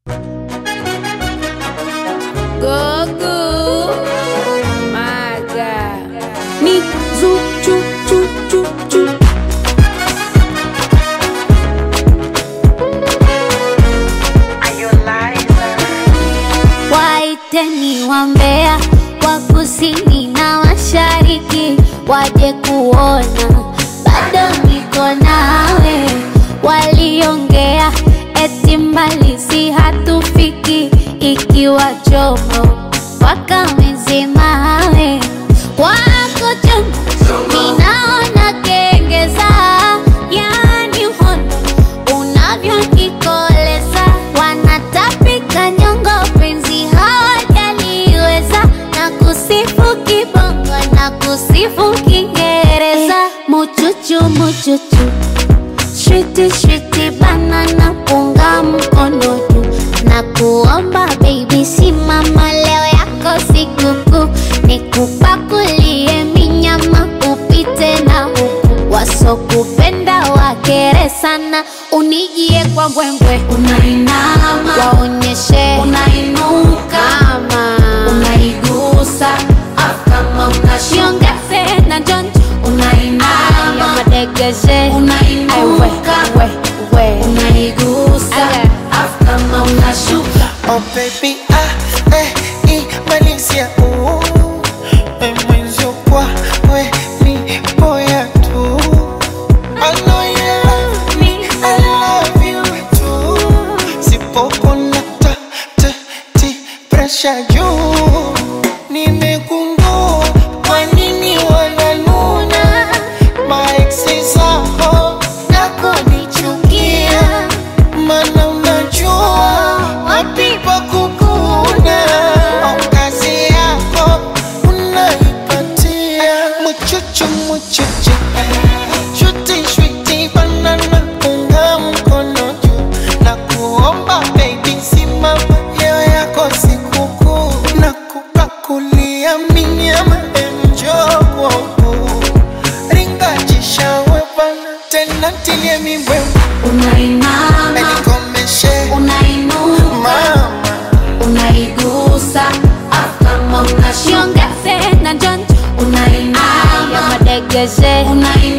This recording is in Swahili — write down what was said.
Gogo. My God. Me zoo choo choo choo choo. Waiteni wambea wa kusini na mashariki waje kuona, bado niko nawe. Waliongea eti mbali si hatufiki, ikiwa chomo wakamezemawe wako chomo, ninaona kengeza, yani uhondo unavyonikoleza, wanatapika nyongo, penzi hawajaliweza, na kusifu kibongo na kusifu Kiingereza, muchuchu muchuchu Shwiti shwiti banana punga mkono juu na kuomba baby, simama leo yako sikukuu, nikupakulie minyama upite na huku, wasokupenda wakere sana, unijie kwa mbwembwe, Unainama, waonyeshe unainuka, kama unaigusa, afu kama unashuka, shiongeze na jonjo aya unainama, madegeshe Ai, we, unainuka, we, we. unaigusa, Aya. afu kama unashuka. Oh baby, ah, eh, imalizia uh, eh, mwenzio kwa we ni boya tu I know you love me, I love you too Sipopona ta, ta, ti, pressure juu Nimegundua kwa nini wananuna Maeksi zao nakonichukia Mana unajua wapi pa kukuna Au kazi yako unaipatia Muchuchu muchuchu Shuti shuti banana unga mkono juu Na kuomba baby simama leo yako sikukuu Na kupakulia minyama enjo kwangu Ringa jishawe bana tena tilie mibwe Unainama, Nikomeshe unainuka, mama unaigusa, afu kama unashuka, shiongeze na jonjo aya unainama, madegeshe unainuka